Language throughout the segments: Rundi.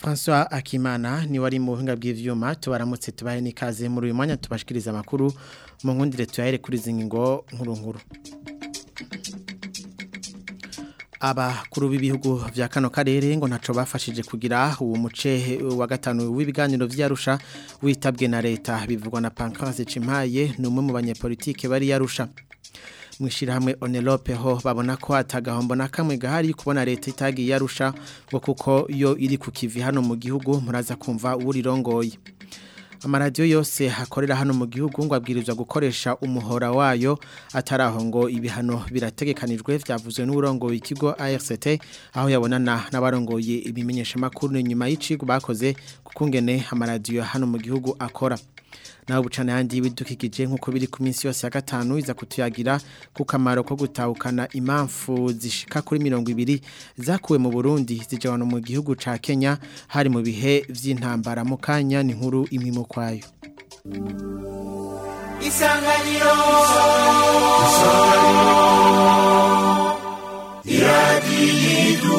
François Akimana ni wari mu buhinga bw'ivyuma tubaramutse tubahe nikaze muri uyu mwanya tubashikiriza amakuru mu nkundire tuyahere kuri zingingo nkuru nkuru abakuru b'ibihugu vya kano karere ngo ntaco bafashije kugira uwo muce wa gatanu w'ibiganiro vy'Arusha witabwe na leta bivugwa na Pancrase Cimpaye numwe mu banyepolitike bari yarusha mwishirahamwe Onelope ho babona ko atagahombo na kamwe gahari kubona leta itagiye yarusha ngo kuko yo iri ku kivi hano mu gihugu muraza kumva urirongoye amaradiyo yose hakorera hano mu gihugu ngo abwirizwa gukoresha umuhora wayo ataraho ngo ibihano birategekanijwe byavuzwe n'uburongoye ikigo ARCT aho yabonana n'abarongoye ibimenyesha makuru nyuma y'icigo bakoze kukungene amaradiyo hano mu gihugu akora naho bucana yandi bidukikije nkuko biri ku minsi yose ya gatanu iza kutuyagira ku kamaro ko gutahukana impamvu zishika kuri mirongo ibiri zakuwe mu Burundi zijana mu gihugu ca Kenya hari mu bihe vy'intambara mu kanya ni nkuru imimo kwayo Isanganiro Isanganiro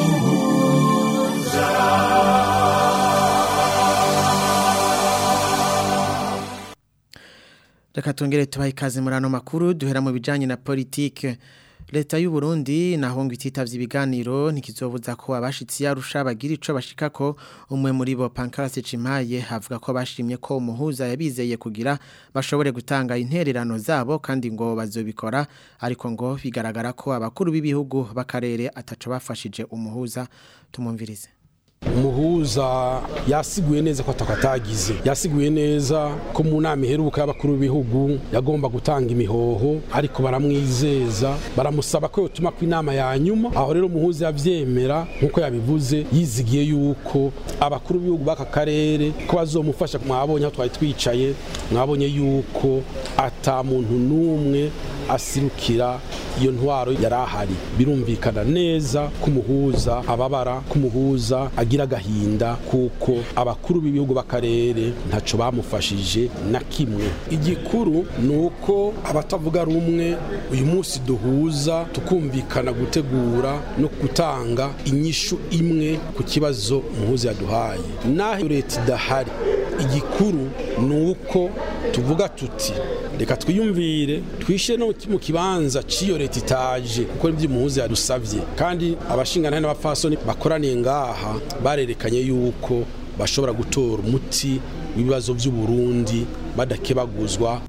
Reka tongere tubahe ikaze muri ano makuru duhera mu bijanye na politike leta y'u Burundi naho ngo ititavye ibiganiro ntikizobuza ko abashitsi yarusha bagira ico bashikako umwe muri bo Pancrase Cimaye havuga ko bashimye ko umuhuza yabizeye kugira bashobore gutanga intererano zabo kandi ngo bazobikora ariko ngo bigaragara ko abakuru b'ibihugu bakarere ataco bafashije umuhuza tumumvirize umuhuza yasiguye neza ko atakatagize yasiguye neza ko mu nama iheruka y'abakuru b'ibihugu yagomba gutanga imihoho ariko baramwizeza baramusaba ko yotuma ku inama ya nyuma aho rero umuhuza yavyemera nk'uko yabivuze yizigiye yuko abakuru b'ibihugu b'aka karere ko bazomufasha mwabonye aho twari twicaye mwabonye yuko ata muntu n'umwe asirukira iyo ntwaro yari ahari birumvikana neza ko umuhuza ababara ko umuhuza agira agahinda kuko abakuru b'ibihugu b'akarere ntaco bamufashije na kimwe igikuru ni uko abatavuga rumwe uyu munsi duhuza tukumvikana gutegura no gutanga inyishu imwe ku kibazo umuhuza yaduhaye naho leta idahari igikuru ni uko tuvuga tuti reka twiyumvire twishe no mu kibanza cy'iyo leta itaje kuko ibyo umuhuza yadusabye kandi abashingana n'abapfasoni bakoraniye ngaha barerekanye yuko bashobora gutora umuti w'ibibazo by'u Burundi badakebaguzwa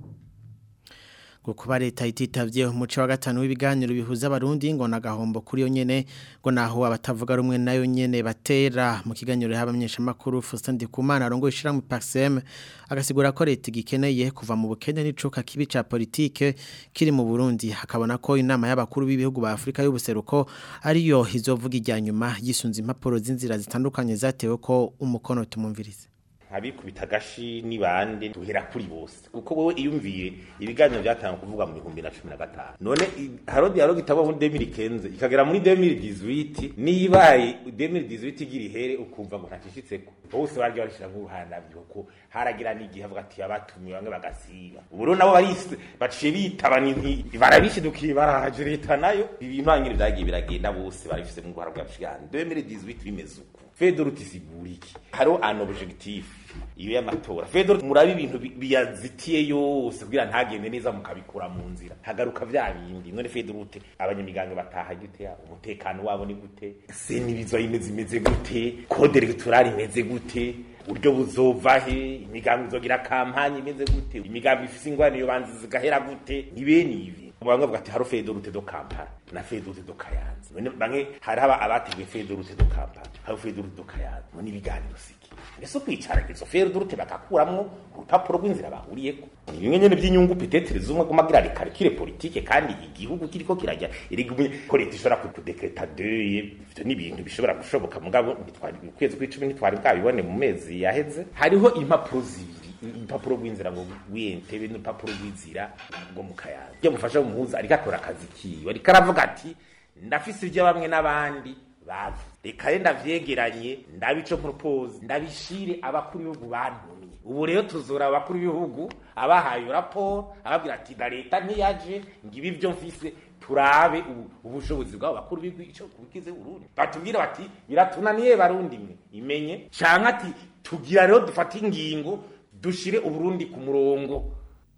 kuba leta ititavye umuco wa gatanu w'ibiganiro bihuza abarundi ngo nagahombo kuri yo nyene ngo naho abatavuga rumwe nayo nyene batera mu kiganiro y'abamenyesha makuru Faustin Ndikumana arongo ishira mu PAXM agasigura ko leta gikeneye kuva mu bukene n'icuka kibi ca politique kiri mu Burundi hakabona ko inama y'abakuru b'ibihugu ba Afrika y'ubuseruko ariyo izovuga ijya nyuma yisunze impapuro z'inzira zitandukanye zatewe ko umukono tumumvirize abikubita agashi ni bande duhera kuri bose kuko wowe iyumviye ibiganiro byatanga kuvuga mu bihumbi na cumi na gatanu none haro dialogue itaba muri 2015 ikagera muri 2018 nibaye 2018 igira ihere ukumva ngo ntacishitseko bose baryo barishira nk'uruhanda byuko haragira n'igihe avuga ati abatumye bamwe bagasiba uburo nabo barise baciye bitaba n'inti barabishidukiye baraje leta nayo ibintu hanyine byagiye biragenda bose barifise mu rwara bwa bw'abashigani 2018 bimeze uko fedor tisigura iki haro an objectif iyo y'amatora fedor murabe ibintu biyazitiye yose kugira ntagende neza mukabikura mu nzira hagaruka vya bindi none fedor ute abanyamiganga bataha gute umutekano wabo ni gute senibizo imeze imeze gute code electorale imeze gute uburyo buzova he imigambi izogira kampanye imeze gute imigambi ifise ingwani yo banzi zigahera gute nibene ibi bamwe bavuga ati haro fedorute do kampala na fedorute do kayanza none bamwe hari aba abateguye fedorute do kampala hari fedorute do kayanza none ibiganiro siki ese kwicara izo fedorute bagakuramwo urupapuro rw'inzira bahuriyeko ni bimwe nyene by'inyungu petetre zumwe gumagira rekarikire politike kandi igihugu kiriko kirajya irigumye ko leta ishobora kudekreta deye ivyo ni ibintu bishobora gushoboka mugabo ntitwari mu kwezi kw'icumi ntitwari bwabibone mu mezi yaheze hariho impapuro zibiri impapuro rw'inzira ngo wiyentebe n'urupapuro rw'inzira ngo mu kayanza iyo mufasha umuhuza ariko akora akazi kiwe ariko aravuga ati ndafise ibyo bamwe n'abandi bavu reka rero ndavyegeranye ndabico propose ndabishire abakuru b'ibihugu bantumye ubu rero tuzora abakuru b'ibihugu abahaye raporo ababwira ati na leta ntiyaje ngibi ivyo mfise turabe ubu- ubushobozi bw'abo bakuru b'ibihugu ico kubikize Burundi batubwira bati biratunaniye barundi mwe imenye canke ati tugira rero dufate ingingo dushire uburundi ku murongo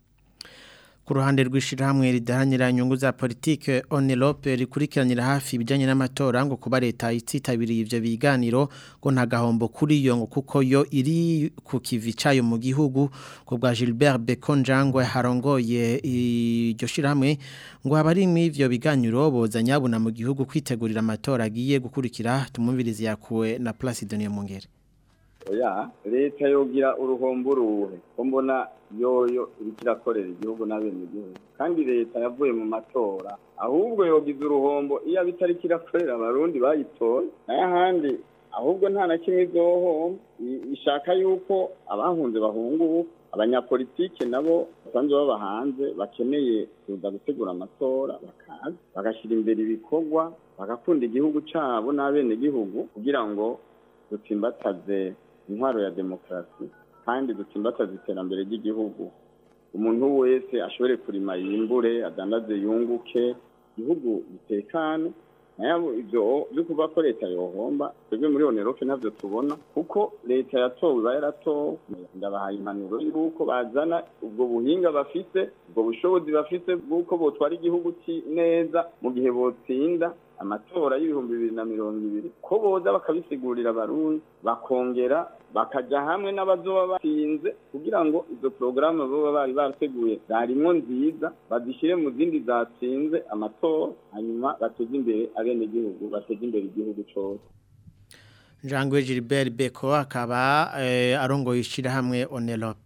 Ku ruhande rw'ishirahamwe ridahanira inyungu za politike Onelope rikurikiranira hafi ibijanye n'amatora ngo kuba leta ititabiriye ivyo biganiro ngo nta gahombo kuri yo ngo kuko yo iri ku kivi cayo mu gihugu ku bwa Gilbert Bekonjangwe harongoye iryo shirahamwe ngo abari mu ivyo biganiro boza nyabuna mu gihugu kwitegurira amatora agiye gukurikira tumumvirize yakuwe na Placide Niyomungere oya leta yogira uruhombo uruhe ko mbona yoyo iriko irakorera igihugu n'abenegihugu kandi leta yavuye mu matora ahubwo yogize uruhombo iyo aba itariko irakorera abarundi bayitoye nayo ahandi ahubwo nta na kimwe izohomba I- ishaka yuko abahunze bahunguka abanyapolitike nabo basanzwe baba hanze bakeneye kuza gutegura amatora bakaza bagashyira imbere ibikorwa bagakunda igihugu cabo n'abenegihugu kugira ngo dutsimbataze intwaro ya demokarasi kandi dutsimbataze iterambere ry'igihugu umuntu wese ashobore kurima yimbure adandaze yunguke igihugu gitekane nayo ibyo byo kuvuga ko leta yohomba twebwe muri onerope ntabyo tubona kuko leta yatowe iba yaratowe ndabahaye impanuro y'uko bazana ubwo buhinga bafite ubwo bushobozi bafite bw'uko botwara igihugu ki- neza mu gihe botsinda amatora y'ibihumbi bibiri na mirongo ibiri ko boza bakabisigurira abarundi bakongera bakajya hamwe n'abazoba batsinze kugira ngo izo porogaramu baba bari barateguye zarimwo nziza bazishyire mu zindi zatsinze amatora hanyuma bateze imbere abenegihugu bateze imbere igihugu cyose Jangwe Gilbert Beko akaba eh, arongoye ishirahamwe Onelope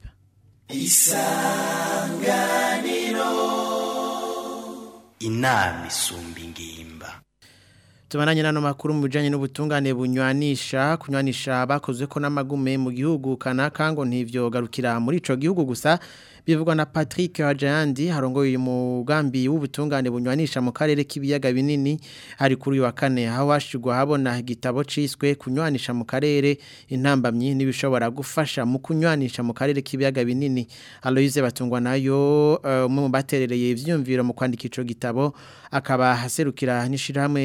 inama isumba ingimba Tumananye nano makuru mu bijanye n'ubutungane bunywanisha kunywanisha bakozwe ko n'amagume mu gihugu kanaka ngo ntivyo garukira muri ico gihugu gusa bivugwa na Patrick Hajayandi harongoye umugambi w'ubutungane bunywanisha mu karere k'ibiyaga binini hari kuri uyu wa kane aho washigwa habona igitabo ciswe kunywanisha mu karere intambamyi n'ibishobora gufasha mu kunywanisha mu karere k'ibiyaga binini Aloise batungwa nayo eh, umwe mu baterereye ivyumviro mu kwandika ico gitabo akaba haserukira n'ishirahamwe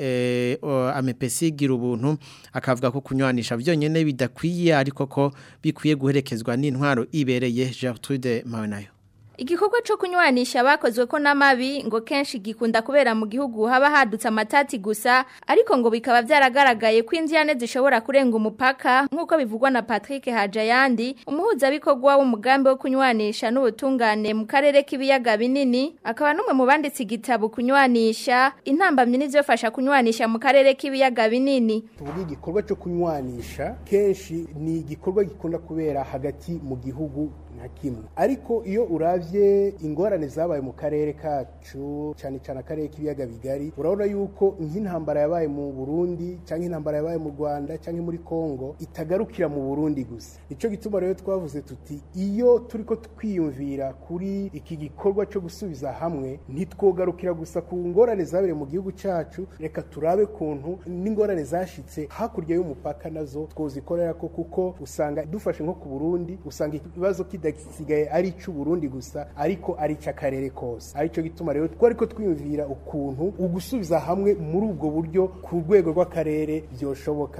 eh, o- amepesi gira ubuntu akavuga ko kunywanisha vyonyene bidakwiye ariko ko bikwiye guherekezwa n'intwaro ibereye Gertrude Mawenayo Igikorwa cyo kunywanisha bakozwe ko n'amabi ngo kenshi gikunda kubera mu gihugu haba hadutse amatati gusa ariko ngo bikaba byaragaragaye ko inziyane zishobora kurenga umupaka nk'uko bivugwa na Patrick Hajayandi umuhuzabikorwa w'umugambi wo kunywanisha n'ubutungane mu karere k'ibiyaga binini akaba n'umwe mu banditse igitabo kunywanisha intambamyi n'ivyofasha kunywanisha mu karere k'ibiyaga binini tuvuga igikorwa cyo kunywanisha kenshi ni igikorwa gikunda kubera hagati mu gihugu nka kimwe ariko iyo uravye ingorane zabaye mu karere kacu cyane cyane akarere k'ibiyaga bigari urabona yuko nk'intambara yabaye mu Burundi cyangwa intambara yabaye mu Rwanda cyangwa muri Kongo itagarukira mu Burundi gusa nico gituma rero twavuze tuti iyo turiko twiyumvira kuri iki gikorwa cyo gusubiza hamwe ntitwogarukira gusa ku ngorane zabereye mu gihugu cyacu reka turabe kuntu n'ingorane zashitse hakurya y'umupaka nazo twozikorera ko kuko usanga dufashe nko ku Burundi usanga ikibazo kidasigaye ari ic'u Burundi gusa ariko ari ic'akarere kose arico gituma rero twariko twiyumvira ukuntu ugusubiza hamwe muri ubwo buryo ku rwego rw'akarere byoshoboka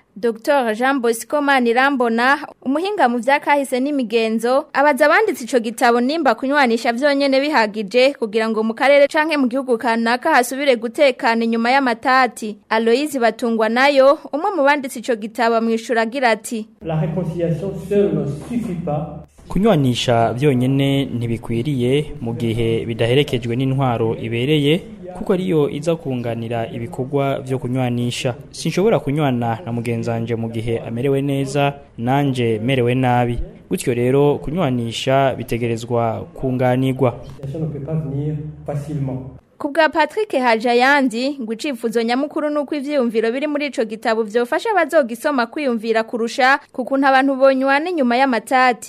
Dr. Jean Bosco Manirambona umuhinga mu vyakahise n'imigenzo abaza abanditse ico gitabo nimba kunywanisha vyonyene bihagije kugira ngo mu karere canke mu gihugu kanaka hasubire gutekana inyuma y'amatati Aloise batungwa nayo umwe mu banditse ico gitabo mwishura agira ati La réconciliation seule ne suffit pas. kunywanisha byonyine ntibikwiriye mu gihe bidaherekejwe n'intwaro ibereye kuko ariyo iza kunganira ibikorwa byo kunywanisha sinshobora kunywana na mugenzanje mu gihe amerewe neza nanje merewe nabi gutyo rero kunywanisha bitegerezwa kunganirwa La situation ne peut pas venir facilement. Kubwa Patrick Hajayandi ngo icifuzo nyamukuru nuko ivyiyumviro biri muri ico gitabo vyofasha abazogisoma kwiyumvira kurusha kukuntu abantu bonywana inyuma y'amatati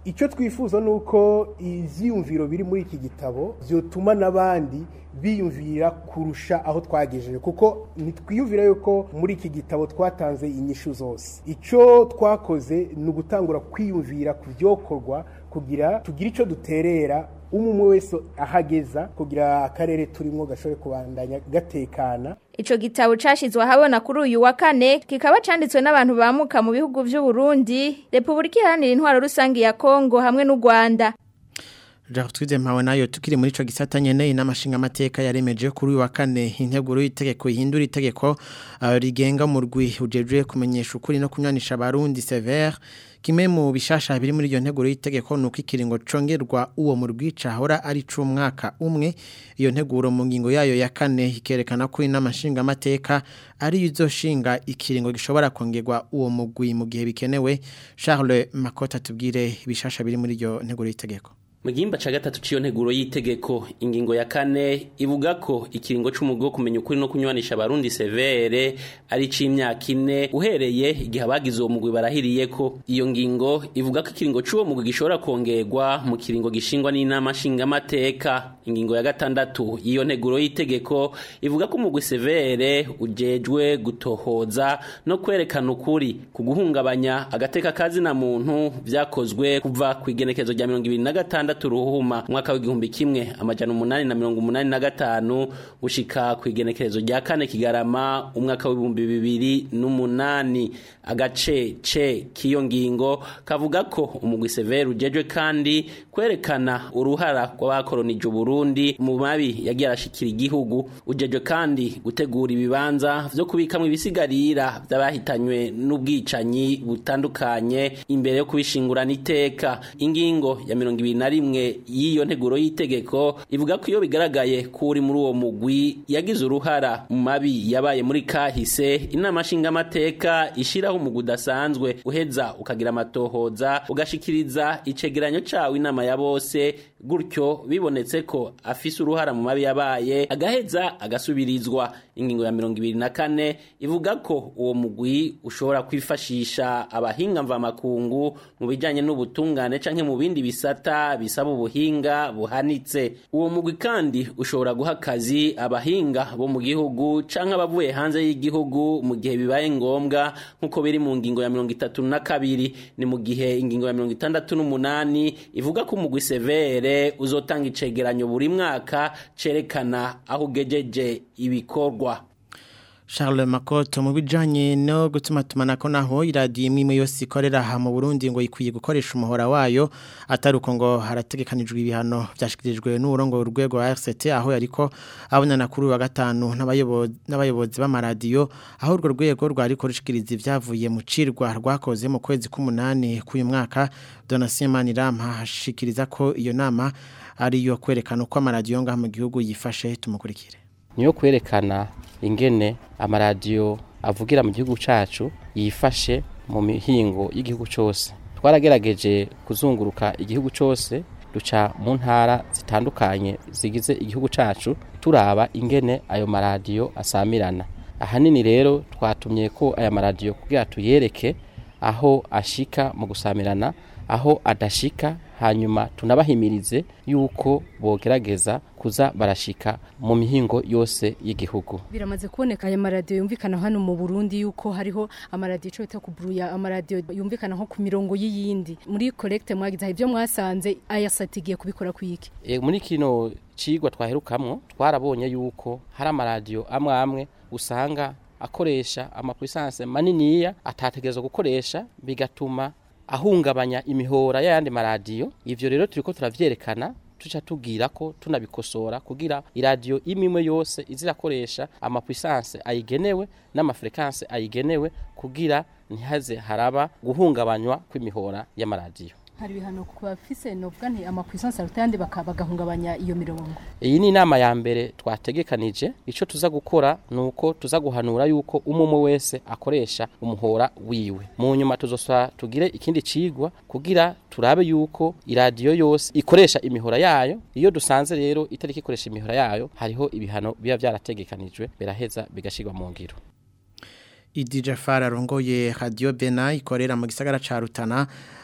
icyo twifuza ni uko ibyiyumviro biri muri iki gitabo byotuma n'abandi biyumvira kurusha aho twagejeje kuko ntitwiyumvira yuko muri iki gitabo twatanze inyishu zose icyo twakoze ni ugutangura kwiyumvira ku byokorwa kugira tugire icyo duterera umwe wese ahageza kugira akarere turimo gashobore kubandanya gatekana Ico gitabo cashizwe ahabona kuri uyu wa kane kikaba canditswe n'abantu bamuka mu bihugu vy'u Burundi, Republika Iharanira Intwaro Rusangi ya Kongo hamwe n'u Rwanda. Jaho twize mpawe nayo tukiri muri ico gisata nyene inamashinga amateka yaremeje kuri uyu wa kane integuro y'itegeko ihindura itegeko uh, rigenga mu rwi ujejwe kumenyesha ukuri no kunyanisha abarundi severe kimwe mu bishasha biri muri iyo nteguro y'itegeko nuko ikiringo congerwa uwo mu rwica hora ari c'umwaka umwe iyo nteguro mu ngingo yayo ya kane ikerekana ko inamashinga amateka ari izoshinga ikiringo gishobora kongerwa uwo mugwi mu gihe bikenewe Charles Makota tubwire ibishasha biri muri iyo nteguro y'itegeko mu gihimba ca gatatu c'iyo nteguro y'itegeko ingingo ya kane ivuga ko ikiringo c'umugwi wo kumenya ukuri no kunywanisha abarundi severe ari c'imyaka ine uhereye igihe abagize uwo mugwi barahiriye ko iyo ngingo ivuga ko ikiringo c'uwo mugwi gishobora kongerwa mu kiringo gishingwa n'inama nshingamateka ingingo ya gatandatu y'iyo nteguro y'itegeko ivuga ko umugwi severe ujejwe gutohoza no kwerekana ukuri ku guhungabanya agateka kazina muntu vyakozwe kuva ku igenekezo rya mirongo ibiri na gatandatu ruhuma umwaka w'igihumbi kimwe amajana umunani na mirongo umunani na gatanu gushika ku igenekerezo rya kane kigarama umwaka w'ibihumbi bibiri n'umunani agace ce k'iyo ngingo kavuga ko umugwi severe ujejwe kandi kwerekana uruhara rw'abakoronije uburundi mu mabi yagiye arashikira igihugu ujejwe kandi gutegura ibibanza vyo kubikamwo ibisigarira vy'abahitanywe n'ubwicanyi butandukanye imbere yo kubishingurana iteka ingingo ya mirongo ibiri na rimwe y'iyo nteguro y'itegeko ivuga ko iyo bigaragaye ko uri muri uwo mugwi yagize uruhara mu mabi yabaye muri kahise inama nshingamateka ishiraho umugwi udasanzwe uheza ukagira amatohoza ugashikiriza icegeranyo cawe inama ya bose gutyo bibonetse ko afise uruhara mu mabi yabaye agaheza agasubirizwa ingingo ya mirongo ibiri na kane ivuga ko uwo mugwi ushobora kwifashisha abahinga mvamakungu mu bijanye n'ubutungane canke mu bindi bisata bisaba ubuhinga buhanitse uwo mugwi kandi ushobora guha akazi abahinga bo mu gihugu canke abavuye hanze y'igihugu mu gihe bibaye ngombwa nk'uko biri mu ngingo ya mirongo itatu na kabiri ni mu gihe ingingo ya mirongo itandatu n'umunani ivuga ko umugwi severe uzotanga icegeranyo buri mwaka cerekana aho ugejeje ibikorwa Charles Makoto mu bijanye no gutuma tumanako naho iradiyo imwe imwe yose ikorera aha mu Burundi ngo ikwiye gukoresha umuhora wayo atari uko ngo harategekanijwe ibihano byashikirijwe n'uburongo urwego wa RCT aho yariko abonana kuri wa gatanu n'abayobozi b'amaradiyo aho urwo rwego rwari rushikiriza ibyavuye mu cirwa rwakoze mu kwezi k'umunani k'uyu mwaka Donatien Manirama hashikiriza ko iyo nama ari yo kwerekana uko amaradiyo ngaha mu gihugu yifashe tumukurikire niyo kwerekana ingene amaradiyo avugira mu gihugu cacu yifashe mu mihingo y'igihugu cyose twaragerageje kuzunguruka igihugu cyose duca mu ntara zitandukanye zigize igihugu cacu turaba ingene ayo maradiyo asamirana ahanini rero twatumye ko aya maradiyo kugira tuyereke aho ashika mu gusamirana aho adashika hanyuma tunabahimirize yuko bogerageza kuza barashika mu mihingo yose y'igihugu biramaze kuboneka aya maradiyo yumvikana hano mu Burundi yuko hariho amaradiyo cyo bita kuburuya amaradiyo yumvikana nko ku mirongo y'iyindi muri collecte mwagize ibyo mwasanze ayasatigiye kubikora kwiki e, muri kino cigwa twaherukamwo twarabonye yuko hari amaradiyo amwe amwe usanga akoresha amapuissance maniniya atategerezwa gukoresha bigatuma ahungabanya imihora y'ayandi maradiyo ivyo rero turiko turavyerekana tuca tubwira ko tunabikosora kugira iradiyo imwe yose izirakoresha amapuissance ayigenewe n'amafrequence ayigenewe kugira ntihaze haraba guhungabanywa kw'imihora y'amaradiyo hari ibihano ku bafise novuga nti amapuissance aruta yandi bagahungabanya iyo mirongo iyi ni inama ya mbere twategekanije ico tuza gukora nuko tuza guhanura yuko umwe wese akoresha umuhora wiwe mu nyuma tuzosaba tugire ikindi cigwa kugira turabe yuko iradiyo yose ikoresha imihora yayo iyo dusanze rero itariki ikoresha imihora yayo hariho ibihano biba byarategekanijwe biraheza bigashirwa mu ngiro Idi Jafar arongoye Radio Bena ikorera mu gisagara ca Rutana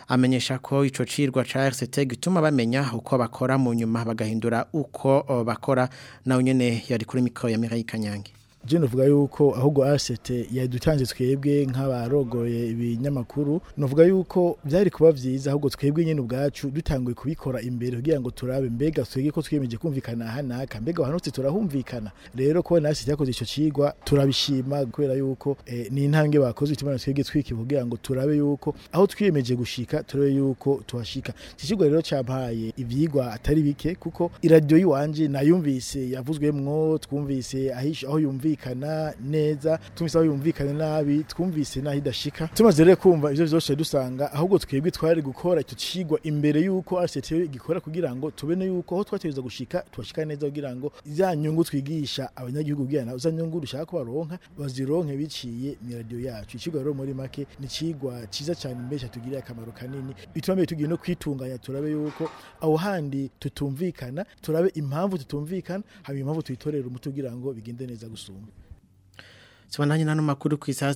amenyesha ko ico cirwa ca RCT gituma bamenya uko bakora mu nyuma bagahindura uko o, bakora nawe nyene yari kuri mikro ya Mireille Kanyange je novuga yuko ahubwo RCT yadutanze twebwe nk'abarogoye ibinyamakuru novuga yuko byari kuba vyiza ahubwo twebwe nyene ubwacu dutanguye kubikora imbere kugira ngo turabe mbega twege ko twiyemeje kumvikana hanaka mbega hanutse turahumvikana rero ko RCT yakoze ico cigwa turabishima kubera yuko eh, ni intambwe bakoze bituma twebwe twiki kugira ngo turabe yuko aho twiyemeje gushika turabe yuko tuhashika ikigwa rero cyampaye ivyigwa atari bike kuko iradio yiwanje nayumvise yavuzwemwo twumvise ahisha aho yumvise yumvikana neza tumvise aho yumvikana nabi twumvise naho idashika tumaze rero kumva ivyo vyose dusanga ahubwo twebwe twari gukora icyo cigwa imbere yuko RCT gikora kugira ngo tubene yuko aho twategereza gushika twashika neza kugira ngo za nyungu twigisha abanyagihugu kugira ngo za nyungu dushaka ko baronka bazironke biciye mu radio yacu icigwa rero muri make ni cigwa ciza cyane mbere cyatugiriye akamaro kanini bituma mbere tugiye no kwitunganya turabe yuko aho handi tutumvikana turabe impamvu tutumvikana haba impamvu tuyitorera umuti kugira ngo bigende neza gusumba Sibananye nano makuru ku isaha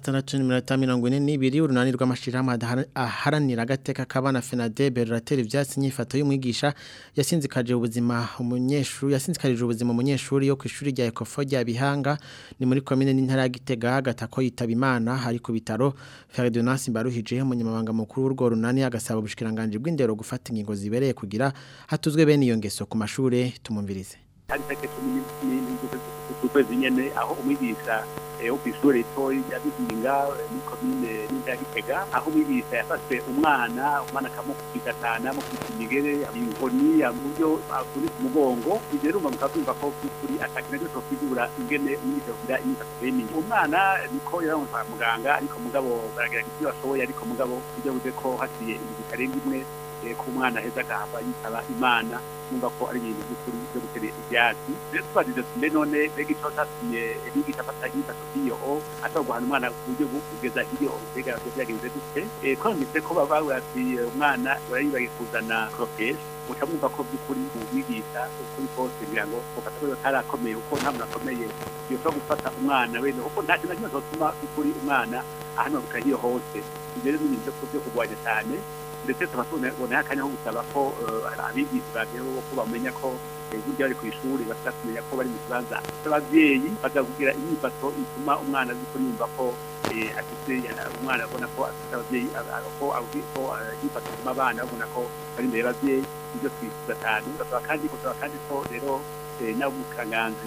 6:42 urunani rw'amashirahamwe aharanira agateka kabana FENADEB ruratera ivyatsi nyifato y'umwigisha yasinzikaje ubuzima umunyeshuri yasinzikarije ubuzima umunyeshuri yo kwishuri rya Ecofo rya Bihanga ni muri commune n'intara ya Gitega gatako yitaba Imana hari ku bitaro Ferdinand Baruhije umunyamabanga mukuru w'urwo runani agasaba ubushikiranganje bw'indero gufata ingingo zibereye kugira hatuzwe bene iyo ngeso ku mashure tumumvirize hari itegeko n'ukwezi nyene aho umwigisha wo kw'ishure ritoyi rya Bizinga muri komine n'intara Gitega aho umwigisha yafashe umwana umwana akamukubita cyane amukubita imigere inkoni buryo akuri ku mugongo ivyo rero mukaza kumva ko kuri atakina cyo kwigura ingene umwigisha kugira imyifato bene umwana niko yaramuha kwa muganga ariko mugabo baragerageza ibyo bashoboye ariko mugabo ibyo buze ko hasiye ibintu karenga imwe ku mwana heza agahava yitaba imana numva ko ari ibintu by'ukuri byo gutera ibyatsi rero tubajije mbe none mbega ico catumye bigisha afata inyifato z'iyo ashobora guhana umwana ku buryo kugeza iyo mbega vyo vyagenze gute twanditse ko baba bati umwana barayibagiye kuzana crofesh muca mwumva ko by'ukuri umwigisha ukuri kose kugira ngo ufata ko atarakomeye kuko nta muntu akomeye yoshobora gufata umwana wene kuko nta kintu na kimwe cyotuma by'ukuri umwana ahanuka hiyo hose ivyo rero ni ibintu vyo kurwanya cyane ndetse tuba tubona akanya ko gusaba ko abigisha bageho ko bamenya ko burya bari ku ishuri bashaka kumenya ko bari mu kibanza cy'ababyeyi bakavugira imyifato ituma umwana azi ko yumva ko afite umwana abona ko afite ababyeyi ko ko yifata ituma abana babona ko bari imbere y'ababyeyi ibyo twifuza cyane basaba kandi gusaba kandi ko rero n'abukanganzi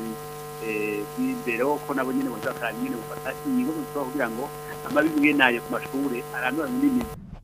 bw'imbere ko nabo nyine bashaka nyine gufata ingingo zose kugira ngo amabi mwe nayo ku mashuri arandura n'ibindi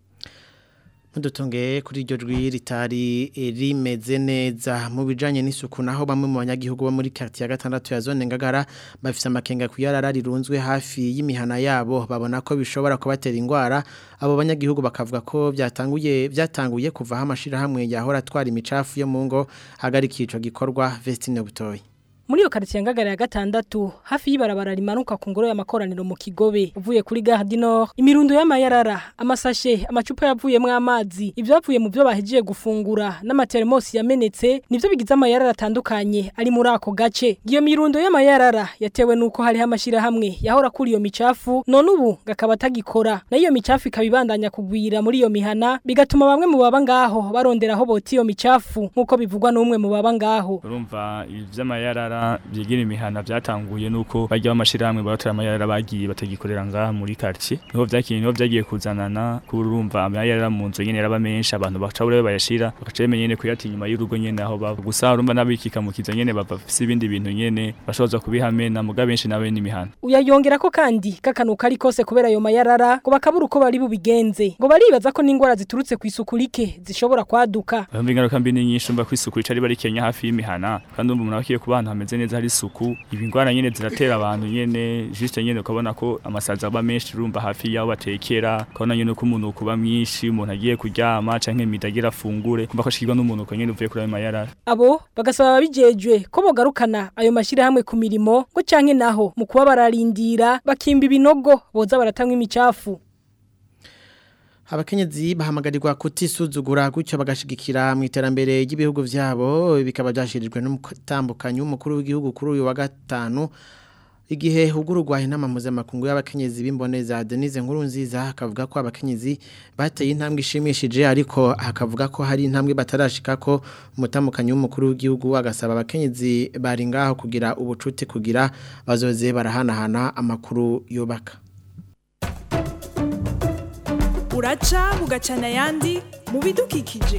Mudutunge kuri iryo jwi ritari rimeze neza mu bijanye n'isuku naho bamwe mu banyagihugu bo muri quartier ya gatandatu ya zone ngagara bafise amakenga kuyarara rirunzwe hafi y'imihana yabo babona ko bishobora kubatera ingwara abo banyagihugu bakavuga ko byatanguye byatanguye kuva hamashira hamwe yahora twara imicafu yo mu ngo hagarika ico gikorwa Vestine Butoyi muri iyo karitsiye ngagara ya gatandatu hafi y'ibarabara rimanuka ku ngoro y'amakoraniro mu kigobe uvuye kuri gare du nord imirundo y'amayarara amasashe amacupa yavuyemo amazi ibyavuye mu byo bahejeje gufungura n'amateremosi yamenetse nibyo bigize amayarara atandukanye ari muri ako gace iyo mirundo y'amayarara yatewe n'uko hariho amashyirahamwe yahora kuri iyo micafu none ubu gakaba atagikora nayo iyo micafu ikaba ibandanya kugwira muri iyo mihana bigatuma bamwe mu baba ngaho barondera aho bota iyo micafu nk'uko bivugwa n'umwe mu baba ngaho urumva ibi by'amayarara byigira imihana byatanguye nuko bajya bamashirahamwe baratera amayarara bagiye batagikorera ngaha muri quartier niho vyakiye niho vyagiye kuzanana kurumva amayarara mu nzu nyene raba menshi abantu baca bure bayashira bakaca bemeye nyene kuyata inyuma y'urugo nyene aho baba gusa urumva nabikika mu kiza nyene bava fisi ibindi bintu nyene bashoza kubihamena muga benshi nabe n'imihana uyayongera ko kandi kakanuka ari kose kubera ayo mayarara ngo bakabura uko bari bubigenze ngo baribaza ko n'ingwara ziturutse ku isuku like zishobora kwaduka bamwe ingaruka mbi ni nyinshi umva ko isuku icari bari Kenya hafi y'imihana kandi umva umuntu abakiye kubana hameze neza hari isuku ibi ngwara nyene ziratera abantu nyene juste nyene ukabona ko amasaza aba menshi urumva hafi yaho batekera ukabona nyene ko umuntu kuba mwinshi umuntu agiye kuryama canke midagira afungure kumva ko ashikirwa n'umuntu ko nyene uvuye kuri ayo mayarara abo bagasaba ababijejwe ko bogarukana ayo mashirahamwe ku mirimo ngo canke naho mu kuba bararindira bakimba ibinogo boza baratanga imicafu abakenyezi bahamagarirwa kutisuzugura gutyo bagashigikira mu iterambere ry'ibihugu vyabo bikaba byashirijwe n'umutambukanyi w'umukuru w'igihugu kuri uyu wa gatanu igihe hugururwa inama mpuzamakungu y'abakenyezi b'imboneza Denise Nkurunziza akavuga ko abakenyezi bateye intambwe ishimishije ariko akavuga ko hari intambwe batarashika ko umutamukanyi w'umukuru w'igihugu agasaba abakenyezi bari ngaho kugira ubucuti kugira bazoze barahanahana amakuru yubaka uraca bugacana ayandi mu bidukikije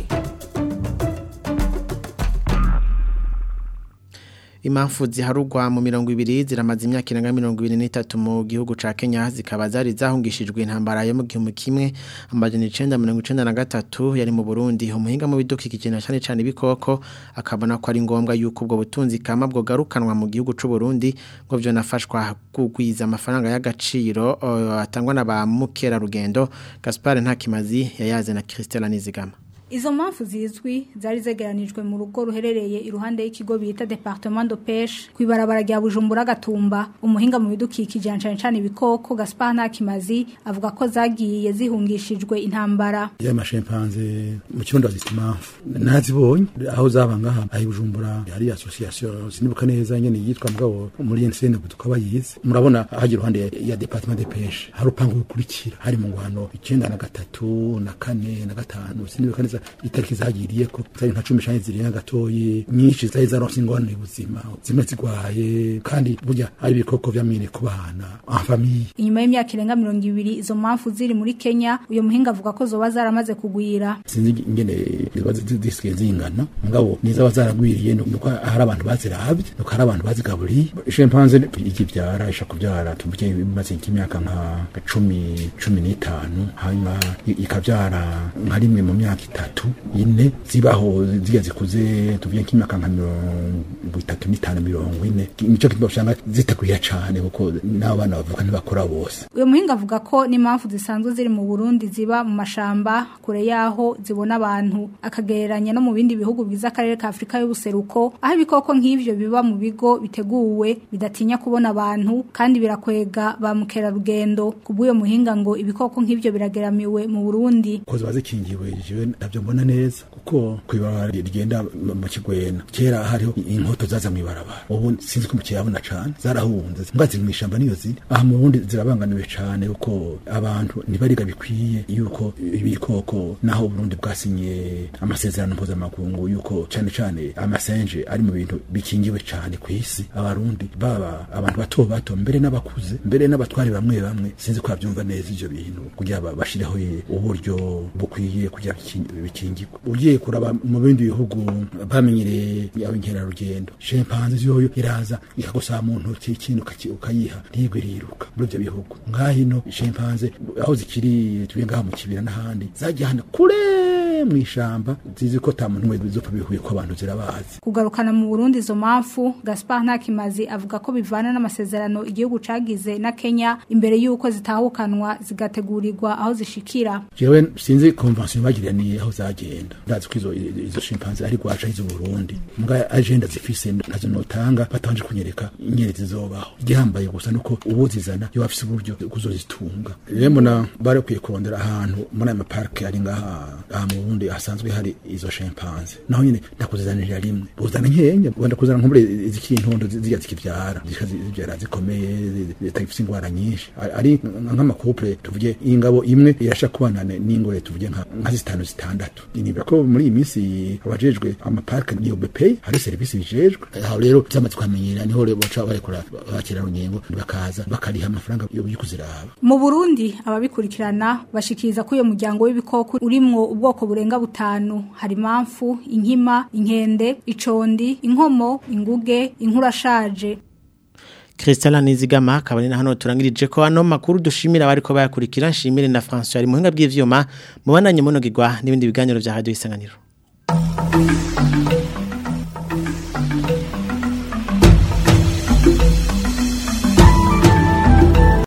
Impamvu ziharugwa mu mirongo ibiri ziramaze imyaka irenga mirongo ibiri n'itatu mu gihugu ca Kenya zikaba zari zahungishijwe intambara yo mu gihumbi kimwe amajana icenda mirongo icenda na gatatu yari mu Burundi umuhinga mu bidukikije na cane cane ibikoko akabona ko ari ngombwa yuko ubwo butunzi kama bwo garukanwa mu gihugu c'u Burundi ngo byo nafashwa kugwiza amafaranga y'agaciro uh, atangwa na ba mukera rugendo Gaspard Ntakimazi yayaze na Christelle Nizigama Izo mpamvu zizwi zari zegeranijwe mu rugo ruherereye iruhande y'ikigo bita Departement de Pêche kwibarabara rya Bujumbura Gatumba umuhinga mu bidukikije cyane cyane ibikoko Gaspar Ntakimazi avuga ko zagiye zihungishijwe intambara ya mashimpanze mu kirundo zitimafu nazibonye aho zaba ngaha ayi Bujumbura hari association sinibuka neza nyene yitwa mugabo muri NCN tukaba yize murabona hagira ruhande ya Departement de Pêche hari upangu ukurikira hari mu ngwano 9 na gatatu na kane na gatanu sinibuka neza itariki zagiriye ko zari nka cumi shanye ziri gatoyi nyinshi zari zaronse ingorane y'ubuzima zimwe zigwaye kandi burya ari ibikoko vyamine ku bana en famille inyuma y'imyaka irenga mirongo ibiri izo mpamvu ziri muri Kenya uyo muhinga avuga ko zoba zaramaze kugwira sinzi ingene ziba zisigaye zingana mugabo niza bazaragwiriye nuko hari abantu baziravye nuko hari abantu bazigaburiye chimpanze ikivyara isha kuvyara tuvuge bimaze imyaka nka cumi cumi n'itanu hanyuma ikavyara nka rimwe mu myaka itatu ine zibaho ziga zikuze tuvuye nk'imyaka nka mirongo itatu n'itanu mirongo ine nico kintu usanga zitagwira cane kuko n'abana bavuka ntibakora bose uyu muhinga avuga ko n'impamvu zisanzwe ziri mu Burundi ziba mu mashamba kure yaho zibona abantu akagereranya no mu bindi bihugu bigize akarere ka Afrika y'ubuseruko aho ibikoko nk'ivyo biba mu bigo biteguwe bidatinya kubona abantu kandi birakwega ba mukerarugendo kubw'uyo muhinga ngo ibikoko nk'ivyo birageramiwe mu Burundi ko ziba zikingiwe jewe ntabyo mbona neza kuko kw'ibarabara rigenda mu kigwena kera hariho inkoto zaza mu ibarabara ubu sinzi ko mukiyabona cane zarahunze mbwa ziri mu ishamba niyo ziri aha mu bundi zirabanganiwe cane kuko abantu ntibariga bikwiye yuko ibikoko naho Burundi bwasinye amasezerano mpuzamakungu yuko cane cane amasenje ari mu bintu bikingiwe cane ku isi abarundi baba abantu bato bato mbere n'abakuze mbere n'abatwari bamwe bamwe sinzi ko bavyumva neza ivyo bintu kugira bashireho uburyo bukwiye kugira bikingirwa ugiye kuraba mu bindi bihugu bamenyereye abinkerarugendo chimpanze yoyo iraza ikagusaba mu ntoki ikintu ukayiha ntigwe riruka muri ivyo bihugu nkahino chimpanze aho zikiri tuye ngaha mu kibira n'ahandi zagiye hano kure mu ishamba zizi ko ta muntu wese bizopfa bihuye ko abantu zirabazi kugarukana mu Burundi izo mpamvu Gaspar Ntakimazi avuga ko bivana n'amasezerano igihugu cagize na Kenya imbere yuko zitahukanwa zigategurirwa aho zishikira jewe sinzi convention bagiraniye aho zagenda ndazi ko izo izo chimpanze ari gwaca izo Burundi muga agenda zifise nazo notanga batanje kunyereka inyere zizobaho igihambaye gusa nuko ubuzizana yo bafise uburyo kuzozitunga rero mbona bare kwiye kurondera ahantu muri aya maparke ari ngaha aha mu Burundi hasanzwe hari izo chimpanze naho nyine ndakuzanira rimwe buzana nkenya wenda kuzana nko muri izikiri intondo zijya zikivyara zivyara zikomeye zitagifise ingwara nyinshi ari nk'amakouple tuvuge ingabo imwe irasha kubana n'ingore tuvuge nka zitanu zitandatu niba ko muri iyi minsi abajejwe amaparke niyo BP hari serivisi bijejwe aho rero byamaze kwamenyera niho rero baca barekura bakira runyengo bakaza bakariha amafaranga yo kuziraba mu Burundi ababikurikirana bashikiriza ko uyo muryango w'ibikoko urimwo ubwoko burenga butanu hari impamvu inkima inkende icondi inkomo inguge inkurashaje Christella Nizigama kabari na hano turangirije ko ano makuru dushimira bariko bayakurikira nshimire na François ari muhinga bw'ivyuma mubananye munogirwa n'ibindi biganiro vya radio isanganiro